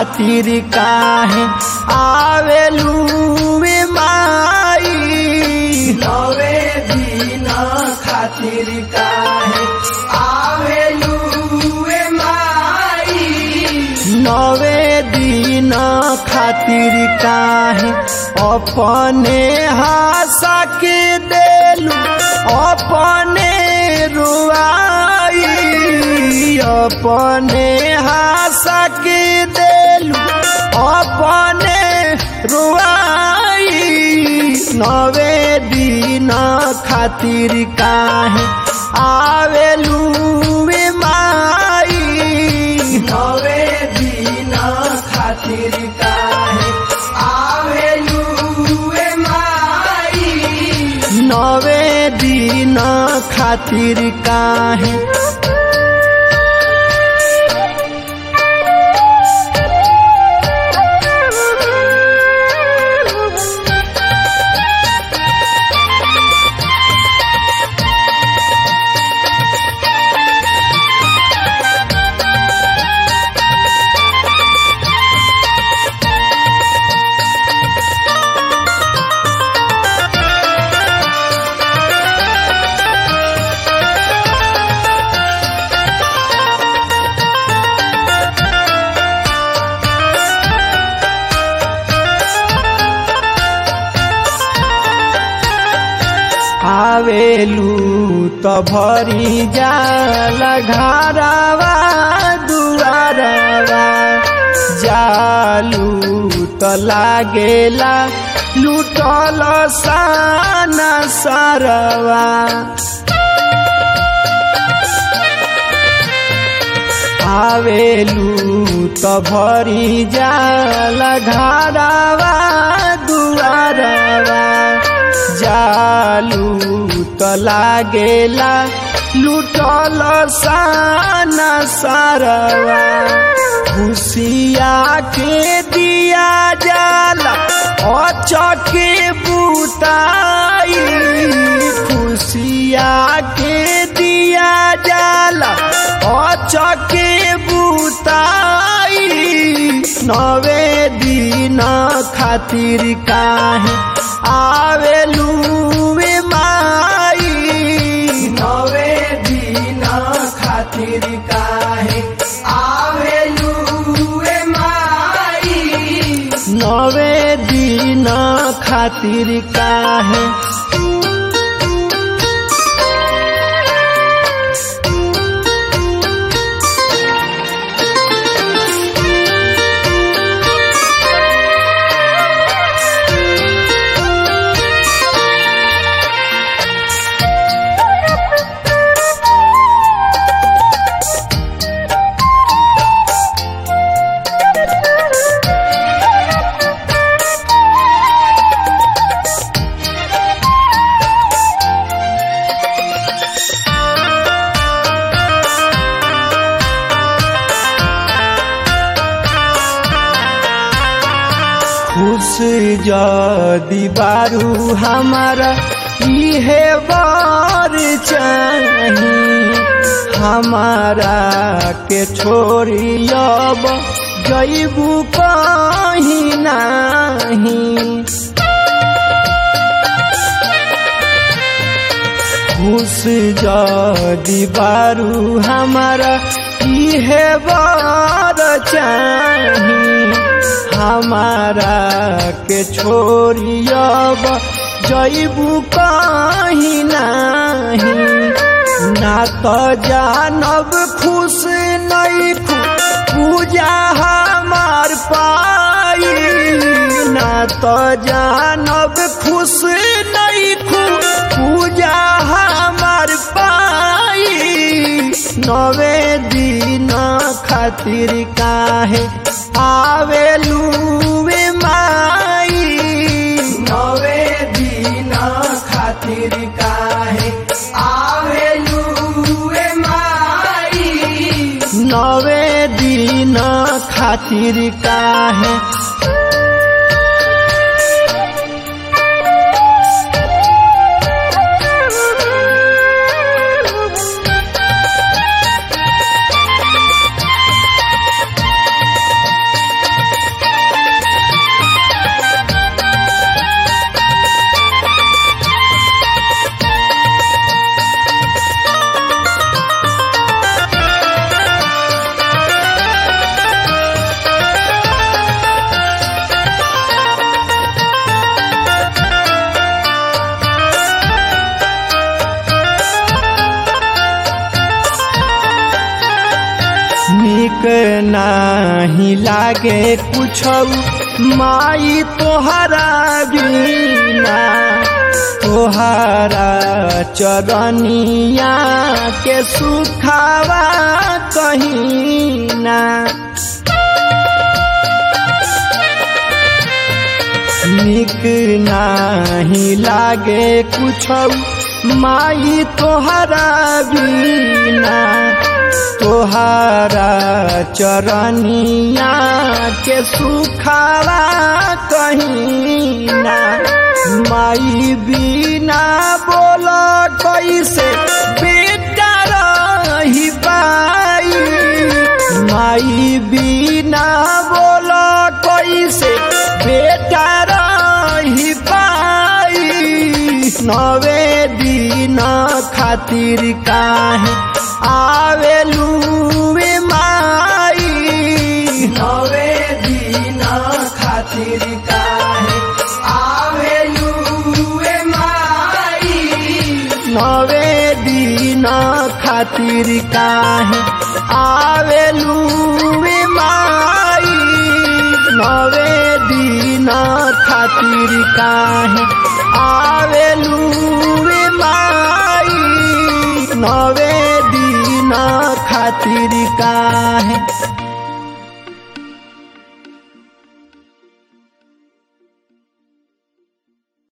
खातिर काहे आवेलू वे माई नवे दिन खातिर काहे आवेलू वे माई नवे दिन खातिर काहे अपने हासा के देलू अपने रुआई अपने हासा के देलू अपने रुआई नवे दिन खातिर काहे आवेलू वे माई नवे दिन खातिर काहे आवेलू वे माई नवे दिन खातिर काहे आवेलू त भरी जाल घरवा दुआरवा जालू त लागेला लुटल साना सरवा आवेलू त भरी जाल घरवा दुआरवा जालू त लागेला लुटल साना सारवा खुशिया के दिया जाला अचके बुताई खुशिया के दिया जाला अचके बुताई नवे दिन खातिर काहे आवेलू वे माई नवे दिन खातिर काहे आवेलू वे माई नवे दिन खातिर काहे खुश जदी बारू हमारा इहे बार चाही हमारा के छोड़ी अब जैबू कहीं नहीं खुश जदी बारू हमारा इहे बार चाही हमारा के छोड़ी अब जैबू कहीं नहीं ना तो जानब खुश नहीं पूजा हमार पाई ना तो जानब खुश नहीं पूजा हमार पाई नवे दिन खातिर काहे आवेलू वे माई नवे दिन खातिर काहे आवेलू वे माई नवे दिन खातिर काहे नाही लागे कुछ माई तोहरा बिना तोहरा चरनिया के सुखावा कहीं ना निक नाही लागे कुछ माई तोहरा बिना तोहरा चरनिया के सुखावा कहीं ना माई बिना बोल कैसे बेटा रही पाई माई बिना बोल कैसे बेटा रही पाई नवे दिन खातिर काहे आवेलू माई नवे दिन खातिर काहे आवेलू माई नवे दिन खातिर काहे आवेलू माई नवे दिन खातिर काहे आवेलू माई नवे दिन खातिर काहे